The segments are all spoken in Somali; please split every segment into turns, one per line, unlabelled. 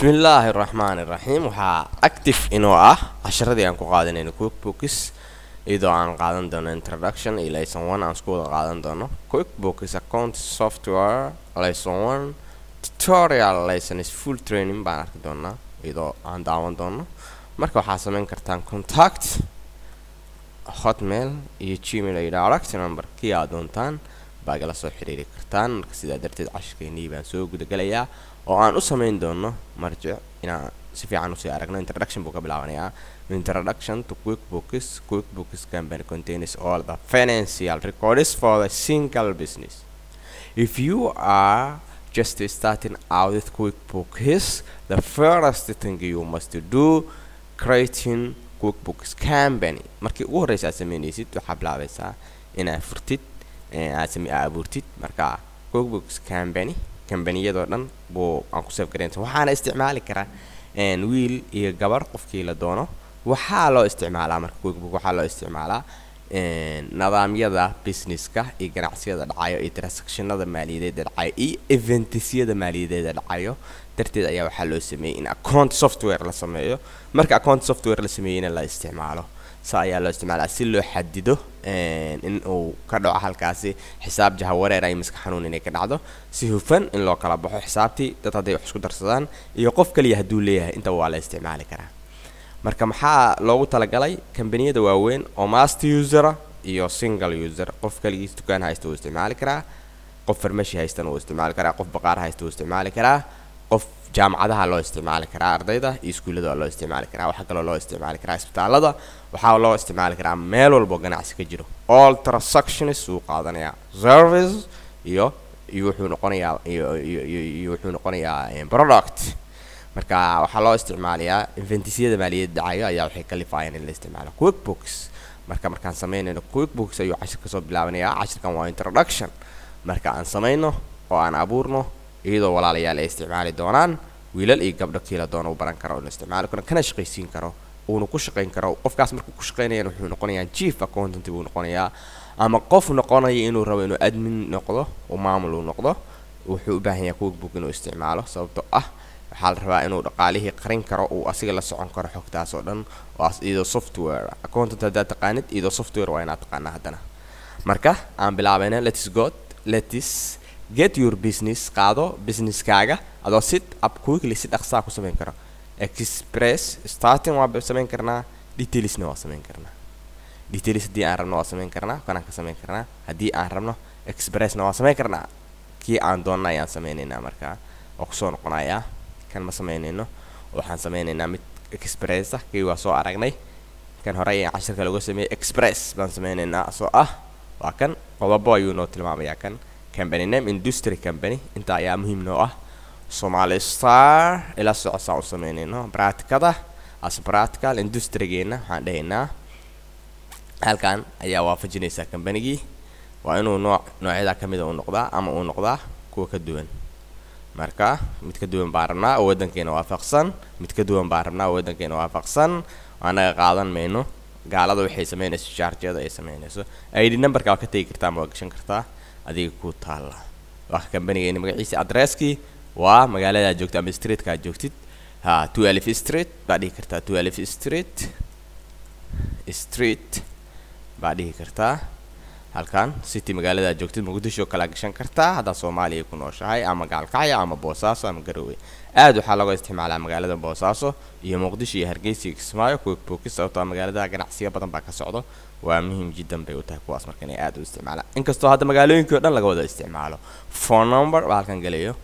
bismillaahi raxmaani raxiim waxaa active inoo ah casharadii aan ku qaadanayno quickbooks iyadoo aan qaadan doono introduction iyo lesson one aan isku wada qaadan doono quickbooks account software lesson one tutorial lesson is full training baan arki doonaa iyadoo aan daawan doono marka waxaa sameyn kartaan contact hotmail iyo gmail iyo direct number kii aad doontaan baa igala soo xiriiri kartaan marka sidaa darteed cashirkeennii baan soo gudagalayaa oo aan u sameyn doono marjic inaan si fiican usii aragno introduction buu ka bilaabanayaa introduction to quickbooks quickbooks company contains all the financial records for the single business if you are just starting out with quickbooks the first thing you must do creating quickbooks company markii ugu horreysa aad sameynaysid waxaa bilaabaysaa inaad furtid aad same aad abuurtid marka quickbooks company kambaniyadoo dhan buu aan ku safgaraynta waxaana isticmaali karaa wiil iyo gabar qofkii la doono waxaa loo isticmaalaa marka quickbook waxaa loo isticmaalaa nidaamyada businesska iyo ganacsiyada dhacayo iyo transactionada maaliyadeeda dhacayo iyo eventisyada maaliyadeeda dhacayo darteed ayaa waxaa loo sameeyey in account software la sameeyo marka account software la sameeyeyna la isticmaalo sa ayaa loo isticmaalaa si loo xadido in uu ka dhaco halkaasi xisaab jahawareer ay maska xanuun inay ka dhacdo si hufan in loo kala baxo xisaabtii dad hadday wax isku darsadaan iyo qof kaliya hadduu leeyahay intaba waa la isticmaali karaa marka maxaa loogu talagalay kambaniyada waaweyn oo master usera iyo single user qof kaligiis dukaan haysta wuu isticmaali karaa qof farmashi haystana wuu isticmaali karaa qof baqaar haysta wuu isticmaali karaa qof jaamacadaha loo isticmaali karaa ardayda iyo iskuullada waa loo isticmaali karaa waxaa kaloo loo isticmaali karaa isbitaalada waxaa loo isticmaali karaa meel walbo ganacsi ka jiro all transactions wuu qaadanayaa service iyo iyo wuxuu noqonayaa iyo iyo iyo wuxuu noqonayaa product marka waxaa loo isticmaalayaa inventisyada maaliyadda dhacayo ayaa waxay kalifaayeen in la isticmaalo quickbooks marka markaan sameynayno quickbooks ayuu cashir kasoo bilaabanayaa cashirkan waa introduction marka aan sameyno oo aan abuurno iyadoo walaalayaal ay isticmaali doonaan wiilal iyo gabdho kiila doona u baran karo inu isticmaali karo kana shaqaysiin karo uuna ku shaqayn karo qofkaas markuu ku shaqaynayana wuxuu noqonayaa chief accountant buu noqonayaa ama qof noqonaya inuu rabo inuu admin noqdo oo maamul uu noqdo wuxuu u baahan yahay quickbook inuu isticmaalo sababtoo ah waxaa la rabaa inuu dhaqaalihii qarin karo uu asiga la socon karo xogtaas oo dhan oo iyadoo software accountant haddaad taqaanid iyadoo software waa inaad taqaanaa haddana marka aan bilaabayna let's go let's get your business qaado businesskaaga adoo sit up quickly si dhaqsaa ku samayn karo express starting waa samayn karnaa detailsna waa samayn karnaa details haddii aan rabno waa samayn karnaa kanaan ka samayn karnaa haddii aan rabno expressna waa samayn karnaa kii aan doonna ayaan sameynaynaa markaa oo kusoo noqonayaa kan ma samaynayno waxaan sameynaynaa mid expressa kii waa soo aragnay kan hore ayaan cashirka lagu sameeyey express baan sameynaynaa soo ah waa kan qodobo ayuu noo tilmaamayaa kan company name industry company inta ayaa muhiim noo ah somali star ila socosaan u sameynayno bracticada as practical industrygeenna waxaan dhahaynaa halkan ayaa waafajinaysaa combanygii waa inuu nooc noocyada ka mida u noqdaa ama uu noqdaa kuwa ka duwan marka mid ka duwan baan rabnaa oo waddankeena waafaqsan mid ka duwan baan rabnaa oo waddankeena waafaqsan anaga qaadan mayno gaalada waxay sameynayso charjyada ay sameynayso id numberka waa ka tegi kartaa ama waa gashan kartaa adiga ku taalla waa kambanigeyna magaciisa adresskii waa magaalada aad joogtid ama streetka aad joogtid ha two alif street baa dhihi kartaa two alif street street baa dhihi kartaa halkan city magaalada aad joogtid muqdisho kala gashan kartaa haddaad soomaaliya ku nooshahay ama gaalkacya ama boosaaso ama garowe aad waxaa looga isticmaalaa magaalada boosaaso iyo muqdisho iyo hargeysa iyo kismaayo quickbooks sababtoo magaalada ganacsiyo badan baa ka socdo waa muhiim jiddan bay u tahay kuwaas marka inay aad u isticmaalaan inkastoo hadda magaalooyinkii o dhan laga wada isticmaalo phone number baa halkan gelayo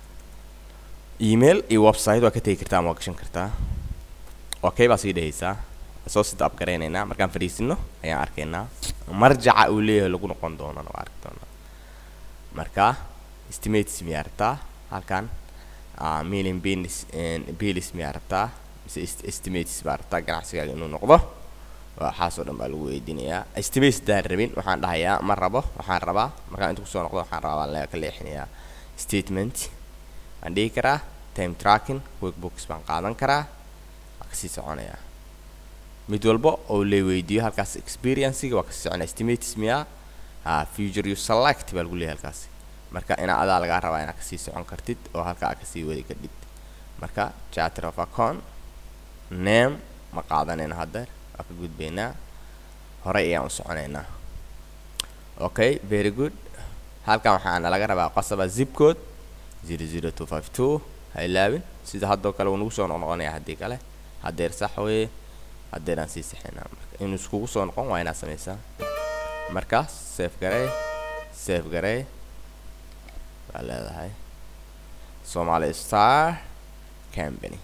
email iyo website waa ka tegi kartaa ama waa gashan kartaa okay baa sii dhehaysaa soo sida abgaraynaynaa markaan fadhiisino ayaan arkaynaa marjaca uu leeyahay lagu noqon doonana waa arki doonaa marka estimates miyaa rabtaa halkan million bills bills miyaa rabtaa mise estimates baa rabtaa ganacsigaaga inuu noqdo waxaasoo dhan baa lagu weydiinayaa estimates haddaan rabin waxaan dhahayaa ma rabo waxaan rabaa markaan inta kusoo noqdo waxaan rabaa baan ka leexinayaa statement waan dhihi karaa time tracking quickbooks baan qaadan karaa waa kasii soconayaa mid walba oo la weydiiyo halkaas experiencega waa kasii soconaya estimates miyaa ha future you select baa lagu leeyahay halkaasi marka inaa adaa lagaa rabaa inaad kasii socon kartid oo halkaa aad kasii wadi kadhid marka charter of account name ma qaadanayna haddeer waa ka gudbaynaa horey ayaan u soconaynaa okay very good halkan waxaana laga rabaa qasaba zip code zero zero two five two ha ilaawin sida haddoo kale wuu nagu soo noqnoqonaya haddii kale haddeer sax weye haddeeraan sii saxaynaa marka inuu iskugu soo noqon waa inaad samaysaa marka safe garey safe garey waa leedahay somali star company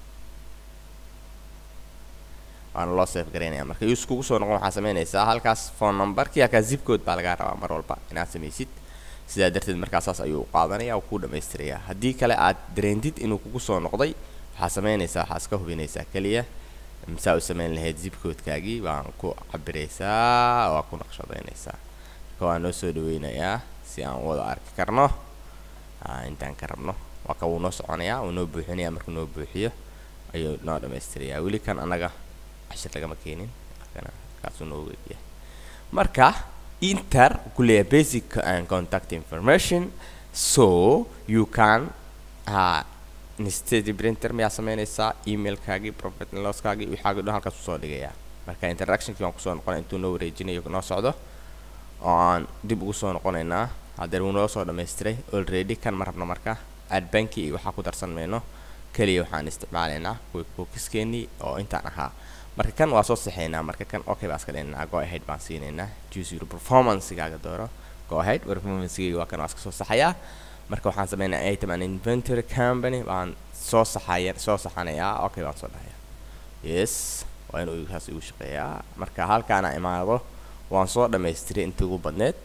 waana loo safe garaynaya marka iyuu iskugu soo noqon waxaa samaynaysaa halkaas phone numberkii halkaas zip code baa lagaa rabaa mar walba inaad samaysid sidaa darteed markaa saas ayuu u qaadanaya uu kuu dhamaystirayaa haddii kale aad dareentid inuu kugu soo noqday waxaa samaynaysaa waxaa iska hubinaysaa keliya masaa u samayn lahayd zip codekaagii baan ku cabiraysaa waa ku naqshadaynaysaa marka waa noo soo dhaweynayaa si aan wada arki karno intaan ka rabno waa ka wuu noo soconayaa wuu noo buuxinayaa markuu noo buuxiyo ayuu noo dhamaystirayaa weli kan annaga cashir lagama keenin kana kaasuu noo weegyahay marka inter kuleeyahay basic and contact information so you can uh, instead printer miyaa sameynaysaa emailkaagii profit and losskaagii waxaagii dhan halkaas usoo dhigayaa marka interactionkii waan kusoo noqonay intuu noo wareejinayo noo socdo oo aan dib ugu soo noqonaynaa haddeer wuu noo soo dhammaystiray already kan ma rabno marka aad banki iyo waxaa ku darsan mayno keliya waxaan isticmaalaynaa quickbookskeenii oo intaan ahaa marka kan waa soo saxaynaa marka kan okay baa iska dhinaynaa go ahead baan siinaynaa choose your performancegaaga dooro go ahead performancegayga waa kan waa iska soo saxayaa marka waxaan sameynaa item and inventory company waan soo saxaya soo saxanayaa okay baan soo dhahayaa yes waa inuu kaas igu shaqeeyaa marka halkaana imaado waan soo dhamaystiray intii ugu badneed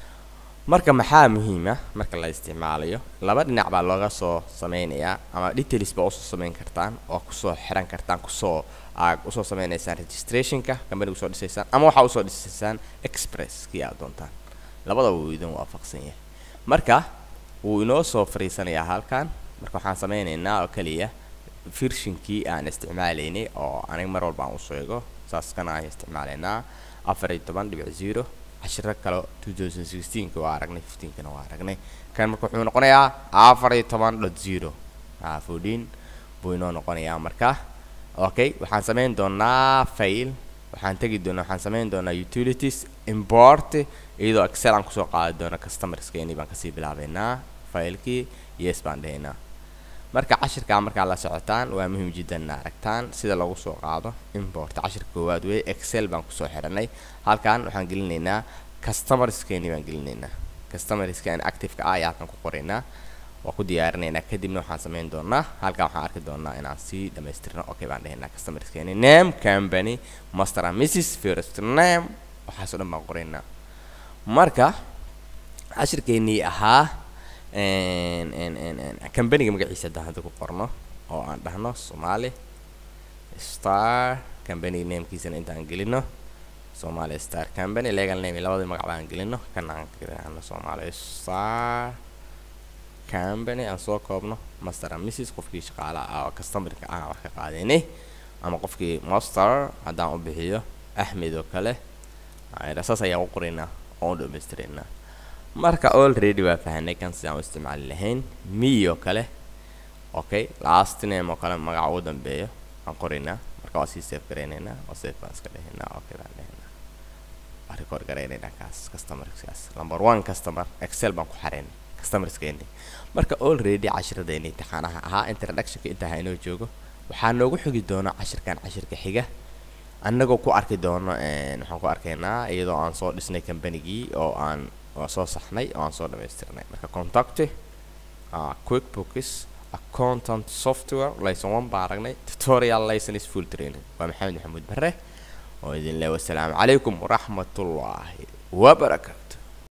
marka maxaa muhiima marka la isticmaalayo laba dhinac baa looga soo sameynayaa ama details baa usoo sameyn kartaan oo kusoo xiran kartaan kusoo aad usoo sameynaysaan registrationka company usoo dhisaysaan ama waxaa usoo dhisaysaan express kii aad doontaan labada wuu idin waafaqsan yahay marka wuu inoo soo fariisanayaa halkan marka waxaan sameynaynaa oo keliya firshinkii aan isticmaalaynay oo aniga mar walba aan u sheego saas kana aan isticmaalaynaa afar iyo toban dhibic zero cashiro kale two thousand sixteenka waa aragnay fifteenkana waa aragnay kan marka wuxuu noqonayaa afar iyo toban dot zero fourteen buu inoo noqonayaa marka okay waxaan sameyn doonaa fail waxaan tegi doonaa waxaan sameyn doonaa utilities import iyadoo excel aan kusoo qaadi doono customerskeeni baan kasii bilaabeynaa failkii yes baan dhehaynaa marka cashirkaa markaa la socotaan waa muhiim jiddan ina aragtaan sida lagu soo qaado import cashirka koowaad wey excel baan kusoo xiranay halkan waxaan gelinaynaa customerskeeni baan gelinaynaa customerskeeni activeka ah ayaa halkan ku qoraynaa waa ku diyaarinaynaa kadibna waxaan sameyn doonaa halkan waxaan arki doonaa inaan sii dhamaystirno okay baan dhehaynaa customerskeeni name company master and mrs first name waxaasoo dhan baan qoraynaa marka cashirkeenii ahaa companiga magaciisa haddaan hadda ku qorno oo aan dhahno somali star company namekiisana intaan gelino somali star company legal name labadii magac baan gelino kana aan kirahno somali star company aan soo koobno master and mrs qofkii shaqaalaha ah oo customerka ah wax ka qaadanay ama qofkii master haddaan u bixiyo axmed oo kale saas ayaan u qoraynaa oo u dhamaystiraynaa marka already waa fahanay kan sidaan u isticmaali lahayn me oo kale okay last name oo kale magaca ugu dambeeyo aan qoraynaa marka waa sii save garaynaynaa oo save baan iska dhehaynaa okay baan dhehaynaa waa record garaynaynaa kaas customerskaas number one customer excel baan ku xaraynay customerskeeni marka already cashiradeeni imtixaanaha ahaa introductionka intaa inoo joogo waxaa noogu xogi doona cashirkan cashirka xiga annagoo ku arki doono waxaan ku arkaynaa iyadoo aan soo dhisnay combanygii oo aan waa soo saxnay oo aan soo dhamaystirnay marka contact uh, quickbooks accountant software layson one baan aragnay tutorial layson is full training waa maxamed maxamuud bare oo idin leh wasalaamu calaykum waraxmatullaahi wabarakaatu